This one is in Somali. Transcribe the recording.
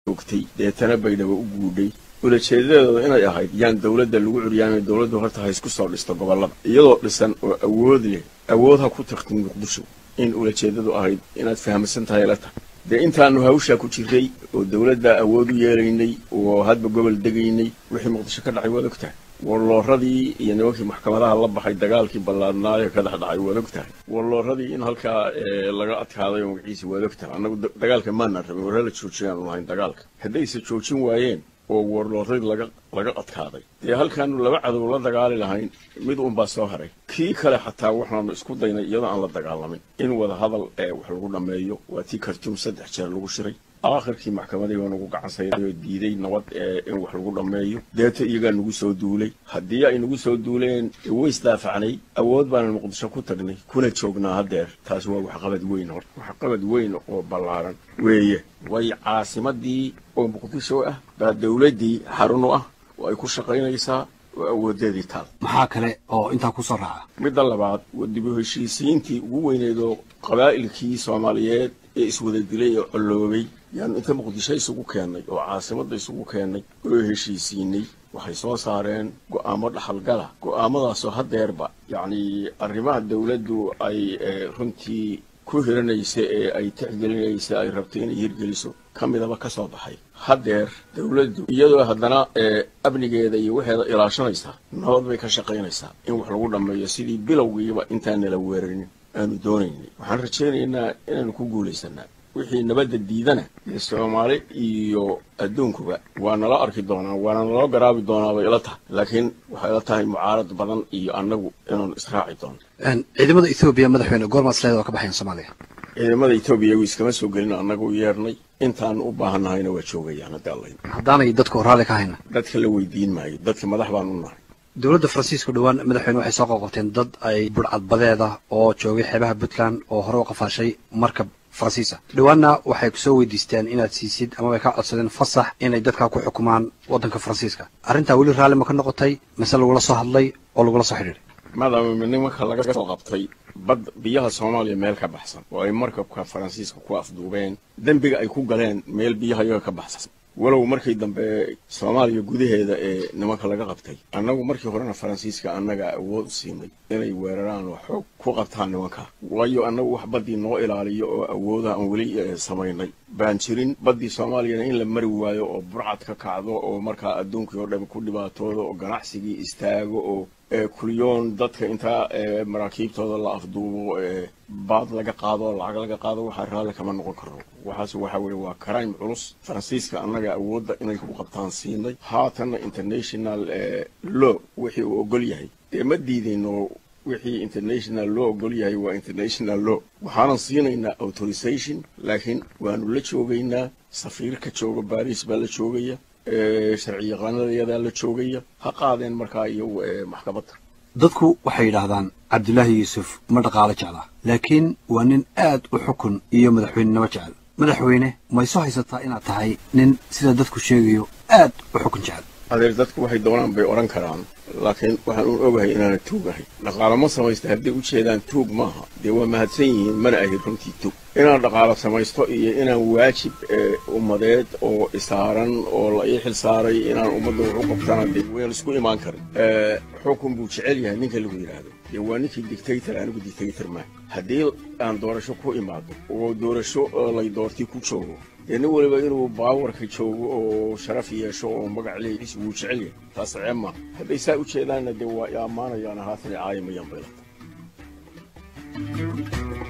ogtay deetana baydhaba u guudhay ulajeedadeeda inay ahayd yaan dowladda lagu curyaamay dowladdu horta ha isku soo dhisto gobollada iyadoo dhisan oo awood leh awood ha ku tagtin muqdisho in ulajeedadu ahayd inaad fahamsan tahay la tahay dee intaanu hawshaa ku jiray oo dowladda awood u yeelaynay oo hadba gobol degaynay wixii muqdisho ka dhacay waad og tahay warlooradii iyo nimankii maxkamadaha la baxay dagaalkii ballaadnaayo ka dhex dhacay waad og tahay warlooradii in halkaa laga adkaaday oo magaciisa waad og tahay annagu dagaalka maanaan rabin warre la joojiyaan lahayn dagaalka haddayse joojin waayeen oo warlooradii laga laga adkaaday dee halkaanu laba cadow la dagaali lahayn mid unbaa soo haray kii kale xataa waxaanu isku daynay iyadoo aan la dagaalamin in wada hadal ee wax lagu dhammeeyo waa tii kartuum saddex jeer lagu shiray aakhirkii maxkamadii baa nagu gacansaynay oo diiday nabad in wax lagu dhammeeyo deeta iyagaa nagu soo duulay haddii ay nagu soo duuleen way isdaafacnay awood baanan muqdisho ku tagnay kuna joognaa haddeer taasi waa waxqabad weyn hor waxqabad weyn oo ballaaran weeye way caasimadii oo muqdisho ah baa dowladdii xarun u ah oo ay ku shaqaynaysaa oo awoodeedii taal maxaa kale oo intaa ku soo raaca midda labaad waa dib u heshiisiintii ugu weyneed oo qabaa'ilkii soomaaliyeed ee iswada dilay ee colloobay yaanu inta muqdisho isugu keennay oo caasimadda isugu keennay oo heshiisiinay waxay soo saareen go'aamo dhaxalgala go'aamadaasoo haddeerba yacnii arrimaha dowladdu ay runtii ku hiranaysa ee ay tixgelinaysa ay rabto inay hirgeliso ka midaba ka soo baxay haddeer dowladdu iyadoo haddana amnigeeda iyo waxeeda ilaashanaysaa nabad bay ka shaqaynaysaa in wax lagu dhammeeyo sidii bilowgiiba intaan nala weerarin aanu doonaynay waxaan rajaynaynaa inaanu ku guulaysanaa wixii nabadda diidana dee soomaali iyo adduunkuba waa nala arki doonaa waana naloo garaabi doonaa bay ila tahay laakiin waxay ila tahay mucaarad badan iyo annagu inaanu israaci doono ciidamada ethoobiya madaxweyne goormaad isleeda oo ka baxayan soomaaliya ciidamada etoobiya iyagu iskama soo gelin annagu yeernay intaanu u baahannahayna waa joogayaan hadda allayn haddaanay dadku raalli ka hayna dadka la weydiin maayo dadka madax baan u nahay dowladda faransiiska dhowaan madaxweyne waxay soo qoqobteen dad ay budhcadbadeeda oo joogay xeebaha puntland oo hore u qafaashay markab faransiisa dhowaanna waxay kusoo weydiisteen inaad siisid amaba ay ka codsadeen fasax inay dadkaa ku xukumaan waddanka faransiiska arrintaa weli raalli ma ka noqotay mise lagula soo hadlay oo lagula soo xidhiiray maadaama nimanka laga soo qabtay bad biyaha soomaaliya meel ka baxsan oo ay markabka faransiiska ku afduubeen dembiga ay ku galeen meel biyaha iyaga ka baxsan walow markii dambe soomaaliya gudaheeda ee nimanka laga qabtay annagu markii horena faransiiska annaga awood u siinay inay weeraraan oo xoog ku qabtaan nimanka waayo annagu wax baddii noo ilaaliyo oo awooda aan weli samaynay baan jirin baddii soomaaliyana in la mari waayo oo burcad ka kacdo oo markaa adduunkii oo dhan ku dhibaatoodo oo ganacsigii istaago oo kulyoon dadka intaa maraakiibtooda la afduubo baad laga qaado lacag laga qaado waxaa raalli kama noqon karo waxaas waxa weye waa crime culus faransiiska annaga awoodda inay ku qabtaan siinay haatanna international law wixii uu ogol yahay dee ma diidayno wixii international loo ogol yahay waa international law waxaanan siinaynaa authorization laakiin waanu la joogaynaa safiirka jooga baris baa la joogaya sharci yaqaanayadaa la joogaya ha qaadeen markaa iyagu maxkamadda dadku waxay yidhaahdaan cabdulaahi yuusuf ma dhaqaalo jeclaa laakiin waa nin aad u xukun iyo madaxweynenimo jecel madaxweyne ma isu haysataa inaad tahay nin sida dadku sheegayo aad u xukun jecel adeer dadku waxay doonaan bay odhan karaan laakiin waxaan uun ogahay inaanan tuugahay dhaqaalo ma samaysta hadday u jeedaan tuug maaha dee waa mahadsan yihiin mana ahi runtii tuug inaan dhaqaalo samaysto iyo inaan waajib ummadeed oo isaaran oo la ii xil saaray inaan ummadda wax u qabtana dee wayn isku imaan karin xukun buu jecel yahay ninka lagu yidhaahdo dee waa ninkii dictator anigu dictator maaha haddii aan doorasho ku imaado oo doorasho lay doortay ku joogo dee nin waliba inuu baawarka joogo oo sharaf yeesho oo magac leeyihiis wuu jecel yahay taas ceeb maaha hadday saa u jeedaanna dee waa i ammaanayaan haatan i caayimayaan baylata